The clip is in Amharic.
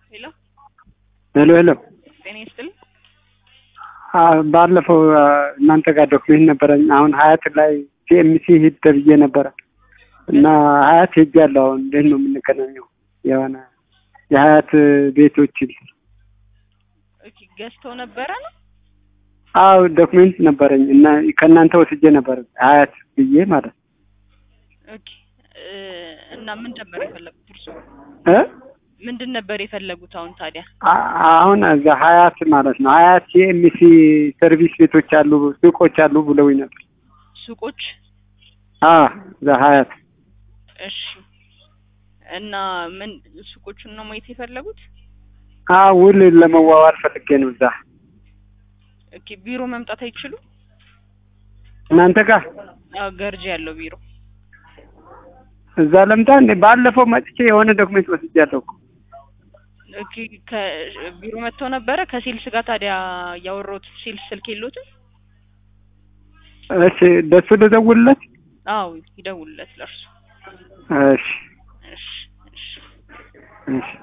ሄሎ ሄሎ ሄሎ ጤና ይስጥልኝ። ባለፈው እናንተ ጋር ዶክሜንት ነበረኝ። አሁን ሀያት ላይ ሲኤምሲ ሂድ ተብዬ ነበረ እና ሀያት ሄጃለሁ። አሁን እንዴት ነው የምንገናኘው? የሆነ የሀያት ቤቶችን ኦኬ ገዝተው ነበረ ነው? አዎ ዶክሜንት ነበረኝ እና ከእናንተ ወስጄ ነበር ሀያት ብዬ ማለት ነው። ኦኬ እ እና ምን ነበር የፈለጉት እርሱ? እ ምንድን ነበር የፈለጉት አሁን ታዲያ? አ- አሁን እዛ ሀያት ማለት ነው ሀያት ሲኤምሲ ሰርቪስ ቤቶች አሉ ሱቆች አሉ ብለውኝ ነበር። ሱቆች? አ እዛ ሀያት እሺ እና ምን ሱቆቹን ነው ማየት የፈለጉት? አ ውል ለመዋዋል ፈልጌ ነው እዛ ኦኬ ቢሮ መምጣት አይችሉም? እናንተ ጋር አዎ ገርጂ ያለው ቢሮ። እዛ ለምታ እንዴ ባለፈው መጥቼ የሆነ ዶክሜንት ወስጃለሁ እኮ። ኦኬ ከቢሮ መጥተው ነበረ ከሴልስ ጋር ታዲያ ያወራሁት ሴልስ ስልክ የለዎትም? እሺ ደሱ ልደውልለት? አዎ ይደውልለት ለእርሱ። እሺ እሺ እሺ እሺ